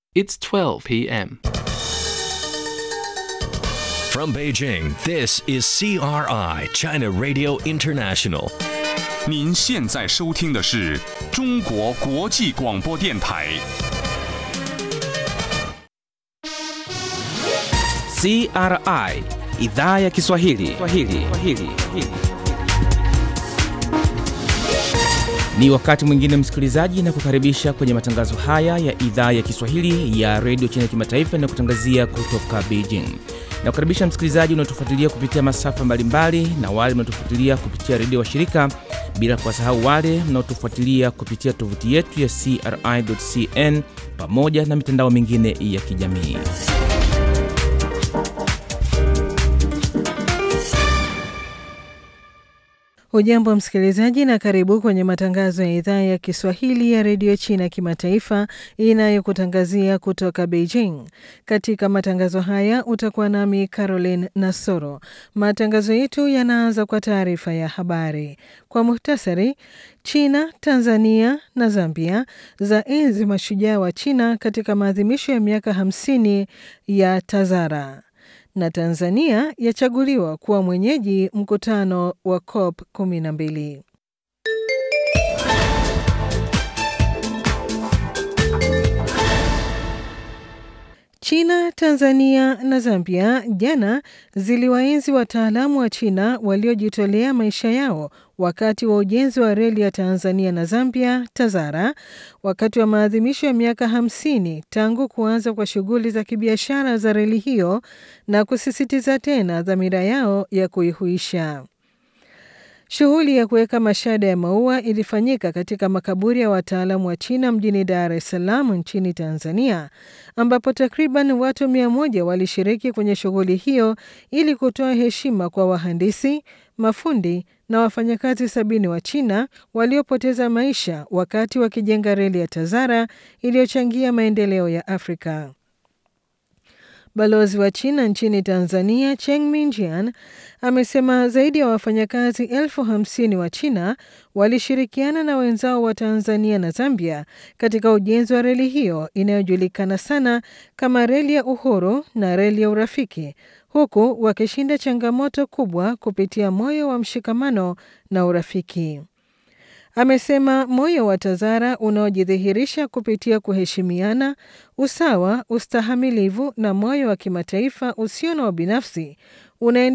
It's 12 p.m. From Beijing, this is CRI, China Radio International. 您现在收听的是中国国际广播电台。 CRI idhaa ya Kiswahili. Kiswahili. Kiswahili. Ni wakati mwingine msikilizaji, na kukaribisha kwenye matangazo haya ya idhaa ya Kiswahili ya redio China Kimataifa inayokutangazia kutoka Beijing. Na kukaribisha msikilizaji unaotufuatilia kupitia masafa mbalimbali na wale mnaotufuatilia kupitia redio wa shirika, bila kuwasahau wale mnaotufuatilia kupitia tovuti yetu ya CRI.cn pamoja na mitandao mingine ya kijamii. Hujambo msikilizaji, na karibu kwenye matangazo ya idhaa ya Kiswahili ya redio China kimataifa inayokutangazia kutoka Beijing. Katika matangazo haya utakuwa nami Caroline Nasoro. Matangazo yetu yanaanza kwa taarifa ya habari kwa muhtasari. China, Tanzania na Zambia za enzi mashujaa wa China katika maadhimisho ya miaka 50 ya Tazara na Tanzania yachaguliwa kuwa mwenyeji mkutano wa COP 12. China, Tanzania na Zambia jana ziliwaenzi wataalamu wa China waliojitolea maisha yao wakati wa ujenzi wa reli ya Tanzania na Zambia Tazara, wakati wa maadhimisho ya miaka 50 tangu kuanza kwa shughuli za kibiashara za reli hiyo na kusisitiza tena dhamira yao ya kuihuisha. Shughuli ya kuweka mashada ya maua ilifanyika katika makaburi ya wataalamu wa China mjini Dar es Salaam nchini Tanzania, ambapo takriban watu mia moja walishiriki kwenye shughuli hiyo ili kutoa heshima kwa wahandisi, mafundi na wafanyakazi sabini wa China waliopoteza maisha wakati wakijenga reli ya Tazara iliyochangia maendeleo ya Afrika. Balozi wa China nchini Tanzania Cheng Minjian amesema zaidi ya wafanyakazi elfu hamsini wa China walishirikiana na wenzao wa Tanzania na Zambia katika ujenzi wa reli hiyo inayojulikana sana kama reli ya uhuru na reli ya urafiki, huku wakishinda changamoto kubwa kupitia moyo wa mshikamano na urafiki. Amesema moyo wa Tazara unaojidhihirisha kupitia kuheshimiana, usawa, ustahamilivu na moyo wa kimataifa usio na ubinafsi unaendelea